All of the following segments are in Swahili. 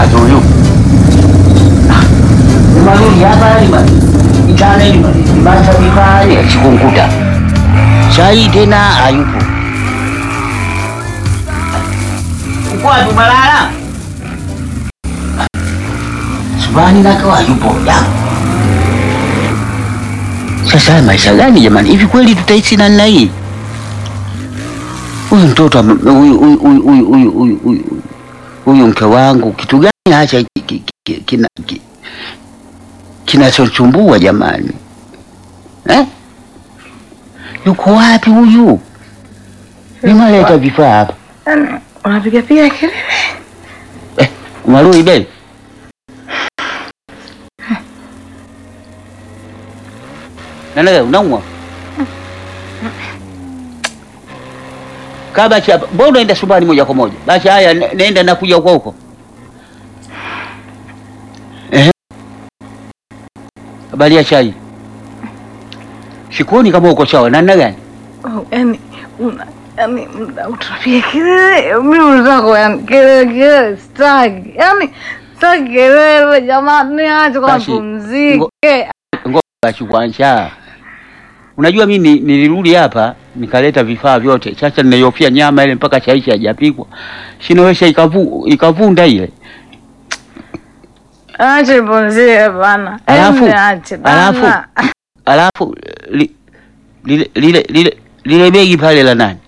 tu huyu. Maluri hapa lima. Itana lima. Ibasa vifaa sikunkuta. Sai tena hayupo. Uko wapi Malala? Subani nako hayupo. Ya. Sasa haya maisha gani jamani? Hivi kweli tutaishi namna hii? Huyu mtoto ame- huyu huyu huyu huyu huyu huyu huyu huyu mke wangu kitu gani acha ki- ki- ki- kina ki- kinachochumbua jamani eh? Yuko wapi huyu? Nimaleta vifaa hapa Yaani unapiga piga kelele. eh, Marui beli nanaga unaumwa kaa basi hapa. Mbona unaenda subani moja kwa moja? Basi haya, ne- nenda nakuja huko huko. Ehe, habari ya chai? Sikuoni kama uko sawa. Namna gani? Oh, yaani una yaani muda utapiga kelele. Mimi zako yaani kelele kelele sitaki. Yaani sitaki kelele jamani, acha kwa Basi, pumzike. Ngoja basi kwanza. Unajua mimi ni- nilirudi hapa nikaleta vifaa vyote. Sasa ninaiofia nyama ile mpaka chaishi hajapikwa. Sinaweza ikavu ikavunda ile. Acha pumzike bana. Alafu- Yaani acha alafu- bana. Alafu li, lile lile lile lile begi pale la nani?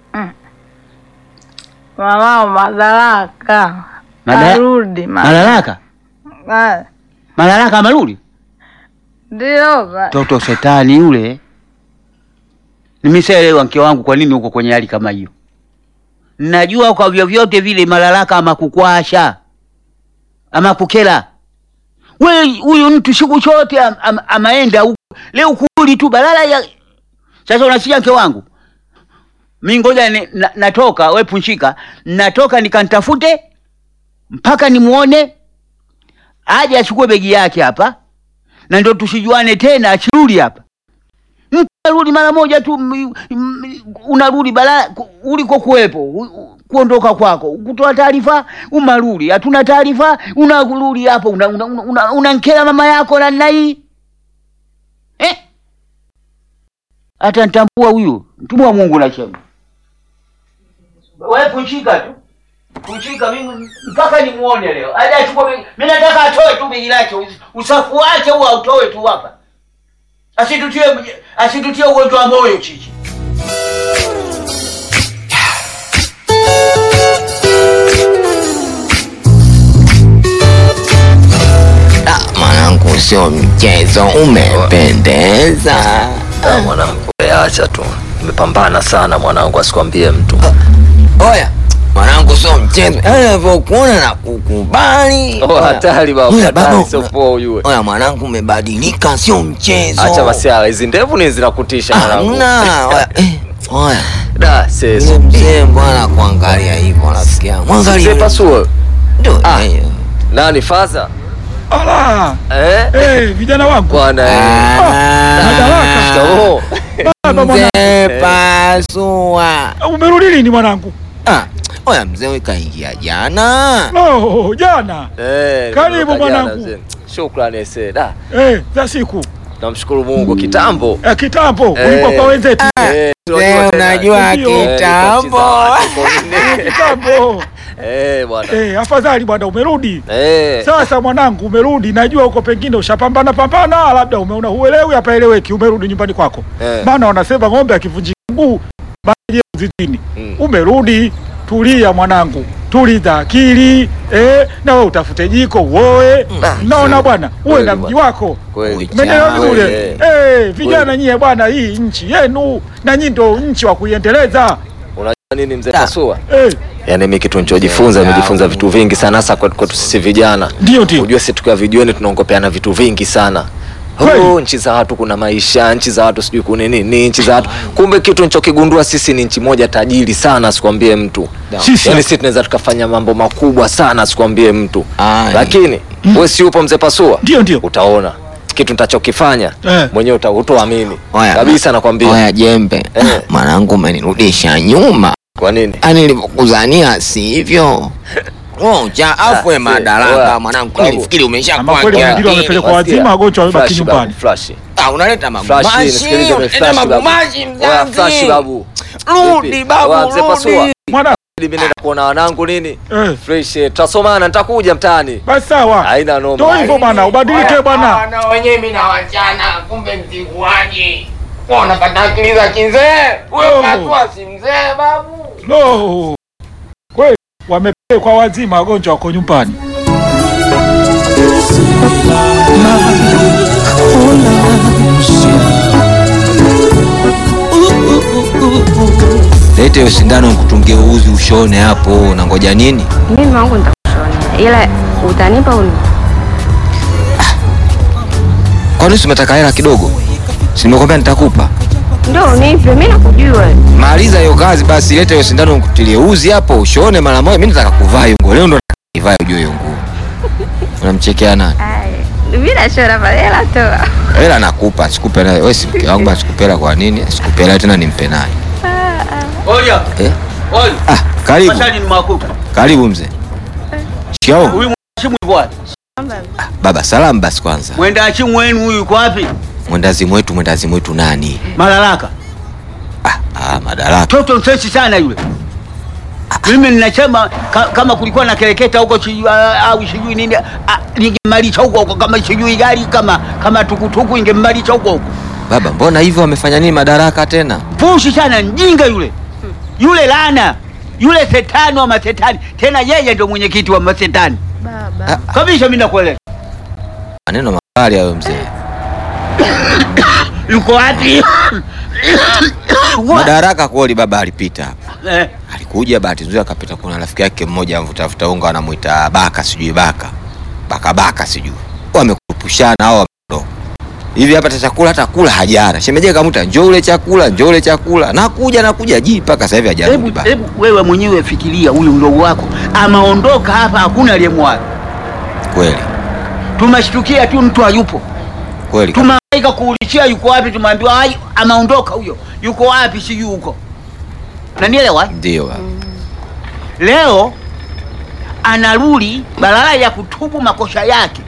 Mama madaraka. Mada- Arudi ma. Malalaka? Ah, Malalaka amerudi? Ndio ba. Toto shetani yule. Nimeshaelewa mke wangu kwa nini uko kwenye hali kama hiyo. Najua kwa vyovyote vile Malalaka ama kukwasha ama kukela. We huyu mtu siku chote am, am, amaenda huko. Leo kurudi tu balala ya Sasa unasikia mke wangu? Mimi ngoja ni- na, natoka we punshika, natoka nikantafute mpaka nimuone aje achukue begi yake hapa na ndio tusijuane tena, achirudi hapa. Mtu arudi mara moja tu, m- m- unarudi bala ku- uliko kuwepo, u- u- kuondoka kwako, kutoa taarifa, umarudi, hatuna taarifa, unarudi hapo, unankela una, una, una unankera mama yako na nina hii eh? Hata nitambua huyu mtumwa wa Mungu nasema, wewe punchika tu kushika mimi mpaka nimuone leo. Aje achukue begi. Mimi nataka atoe tu begi lake. us- Usafu wake huo autoe tu hapa. Asitutie asitutie ugonjwa wa moyo chichi. Ah, mwanangu, sio mchezo, umependeza. Ah, mwanangu, we acha tu, nimepambana sana mwanangu, asikwambie mtu. Oya mwanangu, sio mchezo, anavyokuona na kukubali. Oh, hatari baba, Oya, hatari, baba, sio poa ujue. Oya mwanangu, umebadilika, sio mchezo. Acha basi, ah, hizi ndevu ni zinakutisha mwanangu. Hamna. Oya, eh, oya Da, sasa. yule mzee mbwana kuangalia hivyo, nasikia mwangalia Mzee yule- Pasuo. Ndio, Ah. eh, Nani faza? Ala, Eh? eh, vijana wangu Bwana eh. Ah, madaraka. Shikamoo. baba mwana, mzee Pasua. umerudi lini mwanangu? Ah, oya mzee, we kaingia jana. Oh, jana Eh, Karibu nimetoka mwanangu. jana, mzee. Shukrani ese. Da, eh, za siku namshukuru Mungu kitambo. eh, kitambo Eh. ulikuwa kwa wenzetu Eh, Mzee, tunajua tena. unajua Ndio. Eh, kitambo. nilikuwa mchiza watu, kitambo. Eh, bwana. Eh, afadhali bwana, umerudi Eh. sasa. Mwanangu, umerudi. Najua huko pengine ushapambana pambana, labda umeona huelewi, hapaeleweki. Umerudi nyumbani kwako, Eh. maana wanasema ng'ombe akivunjika mguu maji zitini. Mm. Umerudi, tulia mwanangu, tuliza akili eh, na wewe utafute jiko uoe. Mm. Naona bwana, uwe Kweli na bwana. mji wako Kweli. Umeelewa Kweli, vizuri? eh. Eh, vijana nyie bwana, hii nchi yenu na nyinyi ndio nchi wa kuiendeleza. Unajua nini mzee Da. Pasua? Eh, Yaani mimi kitu nilichojifunza, nimejifunza vitu vingi sana hasa kwetu kwetu sisi vijana. ndio ndio. Unajua sisi tukiwa vijiweni tunaongopeana vitu vingi sana. Kweli. Oh, nchi za watu kuna maisha, nchi za watu sijui kuna nini, nchi za watu. Kumbe kitu nilichokigundua sisi ni nchi moja tajiri sana, sikwambie mtu. Sisi Yaani sisi tunaweza tukafanya mambo makubwa sana, sikwambie mtu. Ai. Lakini wewe si upo mzee Pasua? ndio ndio. Utaona kitu nitachokifanya Eh. mwenyewe uta- utoamini Oya, kabisa, nakwambia. Oya jembe, Eh. mwanangu, umenirudisha nyuma. Kwa nini? Ani nilivyokuzania sivyo? Ngoja afwe Ah, madaraka oya. mwanangu. Babu. Nilifikiri umeshakuwa Ama kweli kia- wengine wamepelekwa wazima, wagonjwa wamebaki Flash, nyumbani. babu, flash. Ah, unaleta Flash, magumashi. nisikilize, Unaleta flash, babu. magumashi Oya, flash, mzazi. babu. Rudi Vipi? babu, Oya, mzee Pasua. rudi. Mwana Mimi nenda kuona wanangu nini? eh, Fresh, eh, tutasomana nitakuja mtaani. basi sawa. Haina noma. Ndio hivyo bwana, ubadilike bwana. Na wenyewe mimi na wachana, kumbe mtiguaji. Wewe unapata akili za kizee. Oh. Wewe Pasua si mzee babu. No. Kweli wamepelekwa wazima, wagonjwa wako nyumbani. Lete hiyo sindano nikutungie uzi ushone hapo, unangoja nini? Mimi wangu nitakushonea, ila utanipa uni Kwani si umetaka hela kidogo? Si nimekwambia nitakupa. ndio unipe, mimi nakujua. Maliza hiyo kazi basi, lete hiyo sindano nikutilie uzi hapo ushone mara moja. Mimi nataka kuvaa hiyo nguo leo, ndo nataka nivae ujue hiyo nguo. Unamchekea nani? Mimi nashona pale, ila toa. Hela nakupa, sikupe naye. Wewe si mke wangu, basi sikupe hela kwa nini? Sikupe hela tena nimpe naye. Oya, Eh? oya. Ah, karibu. Masani ni makuta. Karibu mzee. Shikao. Huyu mheshimu yuko wapi? Baba, salamu basi kwanza. Mwenda achimu wenu huyu yuko wapi? Mwendazimu wetu, mwendazimu wetu nani? Malalaka. Ah, ah, madaraka. Toto msesi sana yule. Mimi ninasema ka, kama kulikuwa na kereketa huko sijui ah, au sijui nini ah, ningemalisha huko huko kama sijui gari kama kama tukutuku ingemalisha huko huko. Baba, mbona hivyo wamefanya nini madaraka tena? Pushi sana mjinga yule. Yule lana. Yule setani wa masetani. Tena yeye ndio mwenyekiti wa masetani. Baba. Kabisa mimi nakueleza. Maneno makali hayo mzee. Yuko wapi? Wa- Madaraka kweli baba alipita hapa. Eh, Alikuja bahati nzuri akapita, kuna rafiki yake mmoja mvutafuta unga anamuita Baka, sijui Baka. Baka Baka sijui. Wamekupushana hao wameondoka. Hivi hapa ta chakula hata kula hajara. Shemeje kamuta njoo ule chakula, njoo ule chakula. Nakuja nakuja ji mpaka sasa hivi hajarudi Hebu baba. hebu wewe mwenyewe fikiria huyu mdogo wako amaondoka hapa hakuna aliyemwaga. Kweli. Tumeshtukia tu mtu hayupo. Kweli. Tumehangaika kuulizia yuko wapi, tumeambiwa ai amaondoka huyo. Yuko wapi sijui huko. Unanielewa? Ndio baba. Leo anarudi badala ya kutubu makosa yake,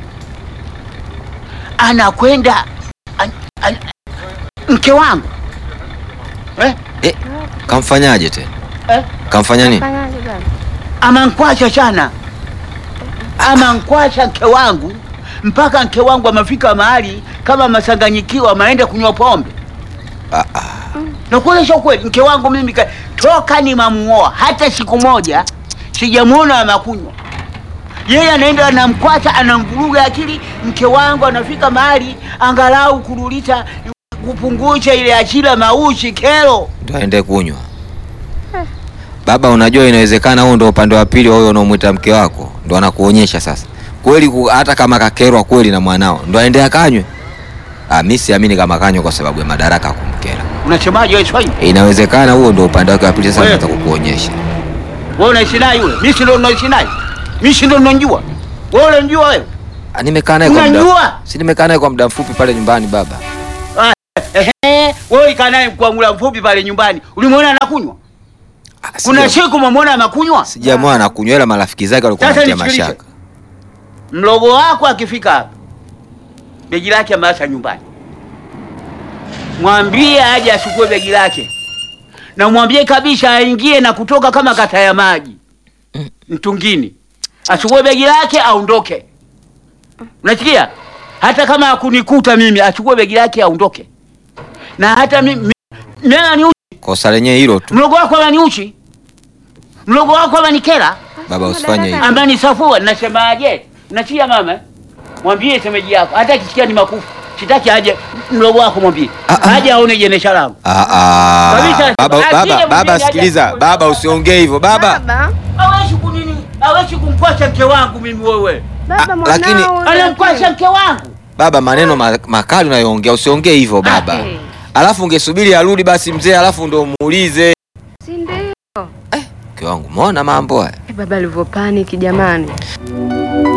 anakwenda an, an, mke wangu eh? Eh, kamfanyaje tena? Eh? Kamfanya nini? Fanyaje baba? amankwasha sana, amankwasha mke wangu mpaka mke wangu amefika mahali kama masanganyikiwa, ameenda kunywa pombe. Ah, ah. Nakueleza ukweli, mke wangu mimi ka- toka nimamuoa hata siku moja sijamuona amakunywa. Yeye anaenda anamkwata, anamvuruga akili. Mke wangu anafika mahali angalau kurudisha kupungusha ile achila maushi kero. Ndio aende kunywa. Baba, unajua inawezekana huo ndo upande wa pili wa huyo unaomwita mke wako, ndo anakuonyesha sasa kweli ku, hata kama kakerwa kweli na mwanao ndo aende akanywe. Ah, mimi siamini kama kanywe kwa sababu ya madaraka kumkera. Unasemaje wewe Swahili? Inawezekana huo ndo upande wake wa pili, sasa Wewe. nataka kukuonyesha. Wewe unaishi naye yule? Mimi si ndo naishi naye. Mimi si ndo ninajua. Wewe unajua wewe? Ah, nimekaa naye kwa Unajua? muda. Si nimekaa naye kwa muda mfupi pale nyumbani baba. Ehe, wewe ikaa naye kwa muda mfupi pale nyumbani. Ulimwona anakunywa? Ah, Kuna sija- siku umemwona anakunywa? Sijamwona anakunywa ila marafiki zake walikuwa Sasa wanatia nisikilize. mashaka. Mlogo wako akifika hapa, begi lake ameacha nyumbani, mwambie aje achukue begi lake, na mwambie kabisa aingie na kutoka kama kata ya maji mtungini, achukue begi lake aondoke. Unasikia? Hata kama akunikuta mimi, achukue begi lake aondoke. Na hata mimi mimi ananiuchi, Kosa lenyewe hilo tu. mlogo wako ananiuchi, mlogo wako ananikera Baba usifanye hivyo. ambaye ni safua nasemaje nachia mama mwambie semeji yako hata akisikia ni makufu sitaki aje mlogo wako mwambie Ah, ah. aje aone jenesha langu Ah, ah. Kabisa, Baba, akija baba, mwingine baba aje sikiliza. achukue. Baba usiongee hivyo. Baba. Baba. awezi kunini awezi kumkwasha mke wangu mimi wewe Baba Ah, mwanao. lakini- anamkwasha mke wangu Baba, maneno ma- makali unayoongea usiongee hivyo baba. Eh, Alafu ungesubiri arudi basi mzee, alafu ndo muulize. Si ndio? Mke wangu, umeona mambo haya? Eh, Baba alivyopanic jamani.